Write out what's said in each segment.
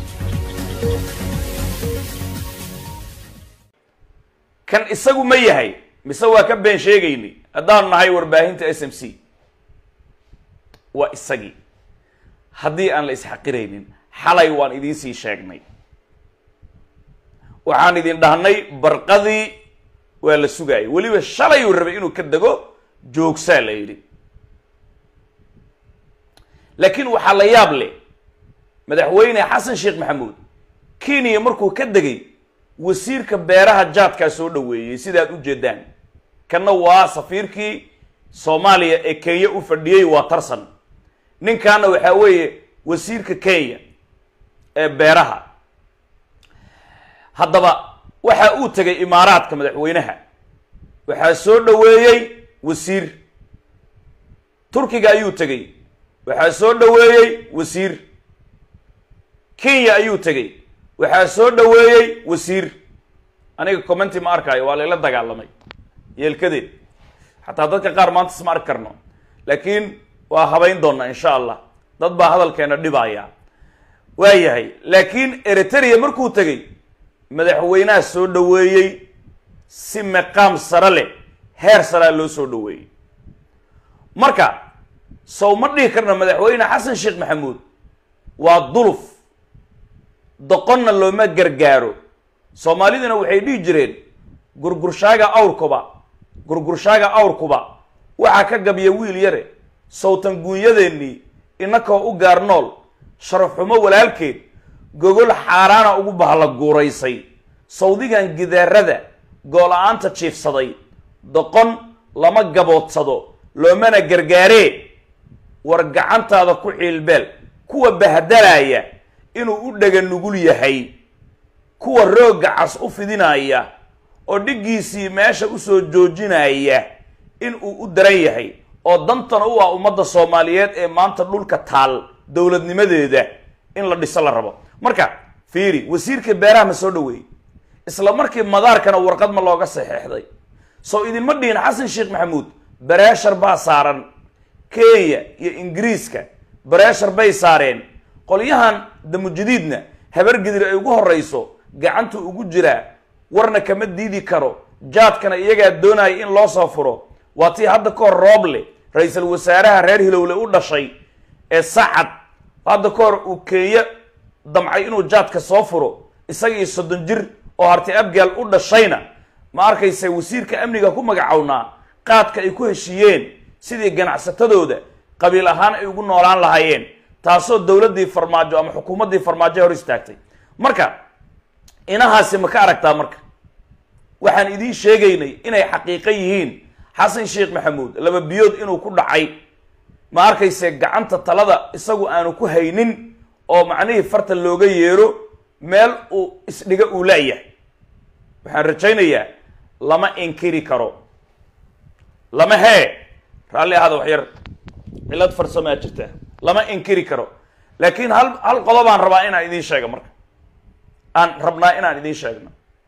kan isagu ma yahay mise waa ka been sheegaynay haddaanu nahay warbaahinta s m c waa isagii haddii aan la isxaqiraynin xalay waan idiin sii sheegnay waxaan idin dhahnay barqadii waa la sugaayay weliba shalayuu rabay inuu ka dego joogsaa la yidhi laakiin waxaa la yaab leh madaxweyne xasan sheekh maxamuud kenya markuu ka degay wasiirka beeraha jaadkaa soo dhoweeyey sidaad u jeedaan kanna waa safiirkii soomaaliya ee kenya u fadhiyey waa tarsan ninkaana waxaa weeye wasiirka kenya ee beeraha haddaba waxa uu tegay imaaraadka madaxweynaha waxaa soo dhoweeyey wasiir turkiga ayuu tegey waxaa soo dhoweeyey wasiir kenya ayuu tegey waxaa soo dhoweeyey wasiir aniga commenti ma arkaayo waa layla dagaalamay yeelkadeed xataa dadka qaar maanta isma arki karno laakiin waa habayn doonaa insha allah dad baa hadalkeena dhibaya waa yahay laakiin eritrea markuu tegey madaxweynaha soo dhoweeyey si meqaam sare leh heer saraa loo soo dhoweeyey marka sow ma dhihi karna madaxweyne xasan sheekh maxamuud waa duluf doqonna looma gargaaro soomaaliduna waxay dhihi jireen gurgurshaaga awrkuba gurgurshaaga awrkuba waxaa ka gabya wiil yare sawtan guunyadeennii inakoo u gaar nool sharafxumo walaalkeed gogol xaaraana ugu bahla guuraysay sawdigan gidaarada goola-aanta jiifsaday doqon lama gaboodsado loomana gargaaree war gacantaada ku ciilbeel kuwa bahdalaya inuu u dhega nugul yahay kuwa roogga cas u fidinaya oo dhiggiisii meesha usoo joojinaya inuu u daran yahay oo dantana u ah ummadda soomaaliyeed ee maanta dhulka taal dowladnimadeeda in la dhiso la rabo marka fiiri wasiirka beeraha ma soo dhoweeyey isla markii madaarkana warqad ma looga saxeexday soo idinma dhihin xasan sheekh maxamuud bareeshar baa saaran kenya iyo ingiriiska bareeshar bay saareen qolyahan damujadiidna habargedir ay ugu horreyso gacantu ugu jiraa warna kama diidi karo jaadkana iyagaa doonaya in loo soo furo waa tii hadda ka hor rooble ra-iisul wasaaraha reer hilowle u dhashay ee sacad hadda ka hor uu kenya damcay inuu jaadka soo furo isagii soddon jir oo harti abgaal u dhashayna ma arkaysa wasiirka amniga ku magacownaa qaadka ay ku heshiiyeen sidii ganacsatadooda qabiil ahaan ay ugu noolaan lahaayeen taasoo dowladdii farmaajo ama xukuumaddii farmaajo hor istaagtay marka inahaasi ma ka aragtaa marka waxaan idiin sheegaynay inay xaqiiqo yihiin xasan sheekh maxamuud laba biyood inuu ku dhacay ma arkayse gacanta talada isagu aanu ku haynin oo macnihii farta looga yeero meel uu isdhiga uu laayahay waxaan rajaynayaa lama inkiri karo lama hee raalli ahaada wax yar cilad farsamaa jirta lama inkiri karo laakiin hal hal qodobaan rabaa inaan idiin sheego marka aan rabnaa inaan idiin sheegno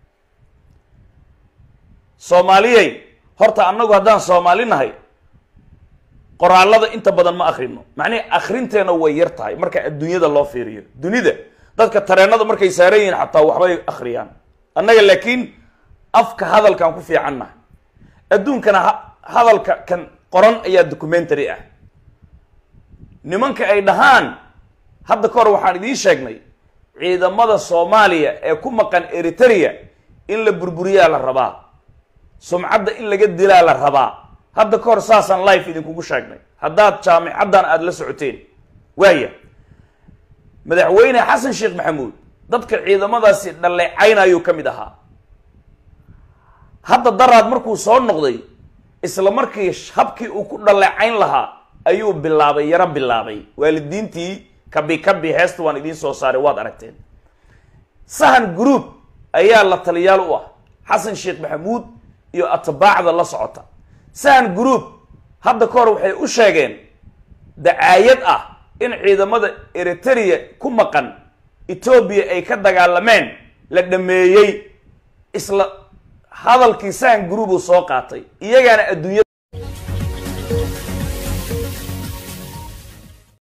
soomaaliyey horta annagu haddaan soomaali nahay qoraalada inta badan ma akrino macnihi akrinteena way yar tahay marka adduunyada loo fiiriyo dunida dadka tareenada markay saaran yihiin xataa waxbay akriyaan annaga laakiin afka hadalkaan ku fiican nahay adduunkana hadalka kan qoran ayaa documentary ah nimanka ay dhahaan hadda ka hor waxaan idiin sheegnay ciidamada soomaaliya ee ku maqan eritrea in la burburiyaa la rabaa sumcadda in laga dilaa la rabaa hadda ka hor saasaan life idinkugu sheegnay haddaad jaamicaddan aada la socoteen waaya madaxweyne xasan sheekh maxamuud dadka ciidamadaasi dhaleecaynayuu ka mid ahaa hadda daraad markuu soo noqday isla markii habkii uu ku dhaleecayn lahaa ayuu bilaabay yaro bilaabay waalidiintii kabi kabi heesta waan idiin soo saaray waad aragteen sahan group ayaa la taliyaal u ah xasan sheekh maxamuud iyo atbaacda la socota sahan group hadda ka hor waxay u sheegeen dacaayad ah in ciidamada eritrea ku maqan etoobiya ay ka dagaalameen la dhameeyey isla hadalkii sahan group uu soo qaatay iyagaana adduunya